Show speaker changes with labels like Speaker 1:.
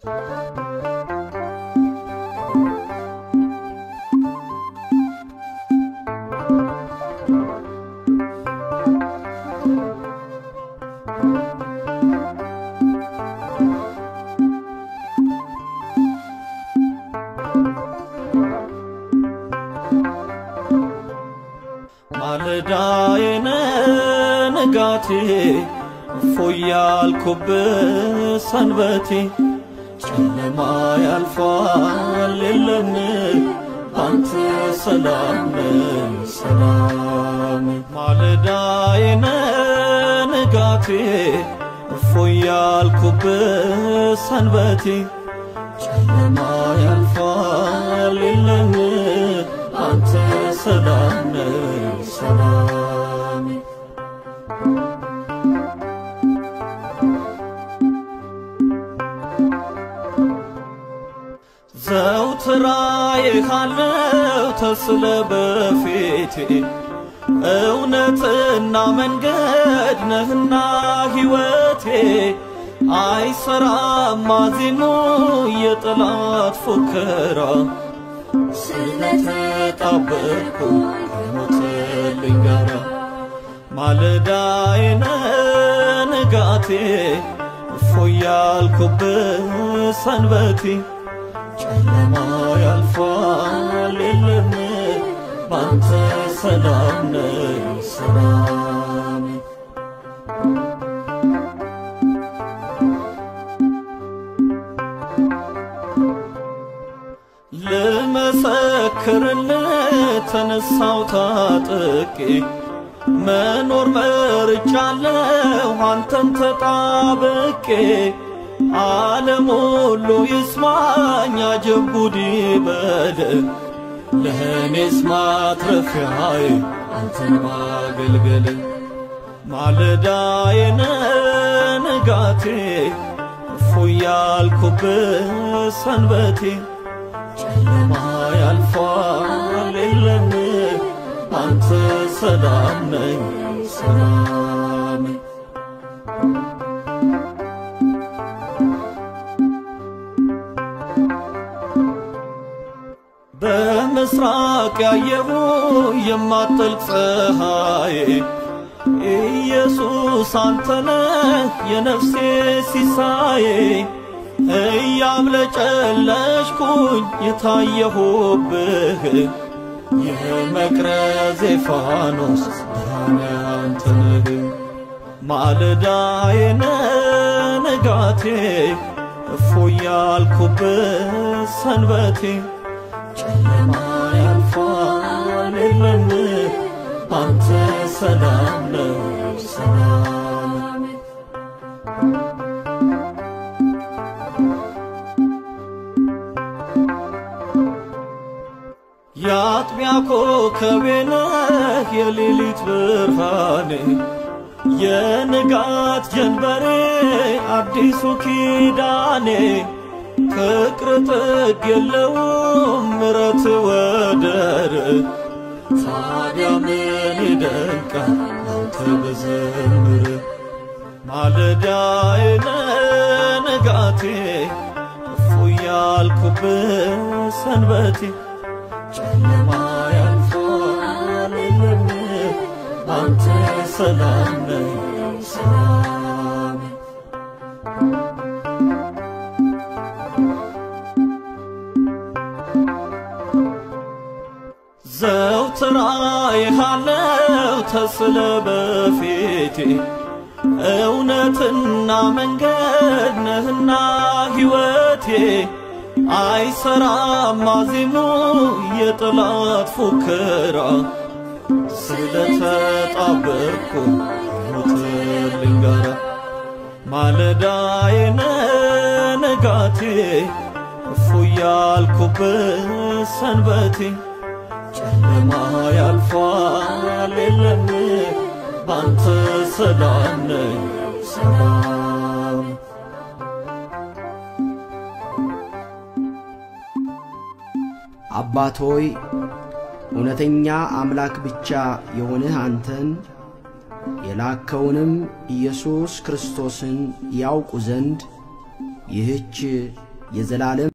Speaker 1: ማለዳዬን ንጋቴ እፎይ ያልኩብህ ሰንበቴ ጨለማ ያልፋል የለም አንተ ሰላም ሰላም ማለዳዬን ንጋቴ እፎይ ያልኩብህ ሰንበቴ ጨለማ ያልፋል የለም አንተ ሰላም ሰላም ዘውትር አይሃለው ተስለ በፊቴ እውነትና መንገድ ነህና ሕይወቴ አይሰራም ማዜኑ የጠላት ፉከራ ስለተጣበቅኩ ከሞትልኝ ጋራ ማለዳዬን ንጋቴ እፎይ ያልኩብህ ሰንበቴ ጨለማ ያልፋል የለም ባንተ ሰላም ነኝ ሰላም ልመሰክርልህ ተነሳው ታጥቄ መኖር መርጫለሁ አንተን ተጣብቄ ዓለም ሁሉ ይስማኝ አጀብ ጉድ ይበል ለእኔስ ማትረፊያዬ አንተን ማገልገል ማለዳዬን ንጋቴ እፎይ ያልኩብህ ሰንበቴ ጨለማ ያልፋል የለም አንተ ሰላም ነኝ ሰላም በምስራቅ ያየሁ የማትጠልቅ ፀሐይ ኢየሱስ አንተነህ የነፍሴ ሲሳዬ እያብለጨለጭኩኝ የታየሁብህ የመቅረዜ ፋኖስ ብርሃን ያንተ ነህ ማለዳዬን ንጋቴ እፎይ ያልኩብህ ሰንበቴ ጨለማ ያልፋል የለም አንተ ሰላም ነው ሰላም የአጥቢያ ኮከቤ ነህ የሌሊት ብርሃኔ የንጋት ጀንበሬ አዲሱ ኪዳኔ ፍቅር ጥግ የለውም ምረት ወደር ታዲያ ምን ይደንቃል አንተ በዘምር ማለዳዬን ንጋቴ እፎይ ያልኩብህ ሰንበቴ ጨለማ ያልፋል የለም አንተ ሰላም ነህ ሰላም ዘውትር አይሃለው ተስለ በፊቴ እውነትና መንገድ ነህና ሕይወቴ አይሰራም ማዜሙ የጠላት ፉከራ ስለተጣበቅኩ ሞትልኝ ጋራ ማለዳዬን ንጋቴ እፎይ ያልኩብህ ሰንበቴ ጨለማ ያልፋል የለም ባንተ ሰላም ነኝ ሰላም
Speaker 2: አባት ሆይ እውነተኛ አምላክ ብቻ የሆንህ አንተን የላከውንም ኢየሱስ ክርስቶስን ያውቁ ዘንድ ይህች የዘላለም